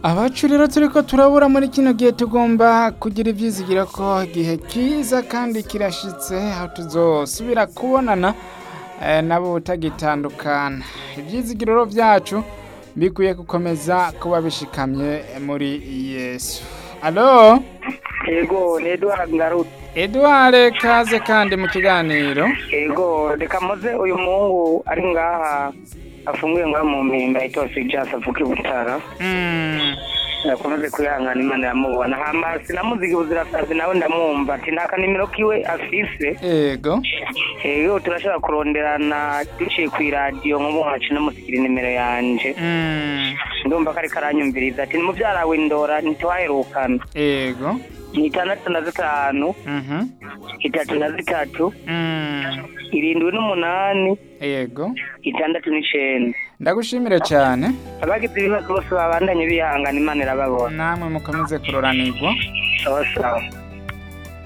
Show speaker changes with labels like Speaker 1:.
Speaker 1: abacu rero turiko turabura muri kino gihe tugomba kugira ivyizigiro ko igihe kiza kandi kirashitse aho tuzosubira kubonana eh, nabo utagitandukana ivyizigiro vyacu bikwiye gukomeza kuba bishikamye muri yesu alo
Speaker 2: Ego, ni Edward Ngarutse.
Speaker 1: edward kaze kandi mu kiganiro
Speaker 2: Ego, reka muze uyu muhungu ari ngaha afunguye ngaha mu mpimba itose ijasa avuga i Butara.
Speaker 1: Mm,
Speaker 2: Yakomeje kwihangana Imana yamubona. Hama sinamuziga ubuzirasazi nawe ndamwumva ati nta kanimero kiwe afise.
Speaker 1: ego
Speaker 2: Ego, turashobora kuronderana duciye kw'iradiyo nk'ubu nkaca namusigira inimero yanje.
Speaker 1: Mm,
Speaker 2: Ndumva ko ariko aranyumviriza ati ni muvyara we Ndora ntitwaherukana.
Speaker 1: ego
Speaker 2: Ni itandatu na zitanu,
Speaker 1: Mhm,
Speaker 2: itatu na zitatu,
Speaker 1: mm,
Speaker 2: irindwi n'umunani,
Speaker 1: ego
Speaker 2: itandatu n'icenda.
Speaker 1: ndagushimire cyane
Speaker 2: abagize ibibazo bose babandanye bihangana imana irababona
Speaker 1: namwe mukomeze kuroranirwa
Speaker 2: sawa sawa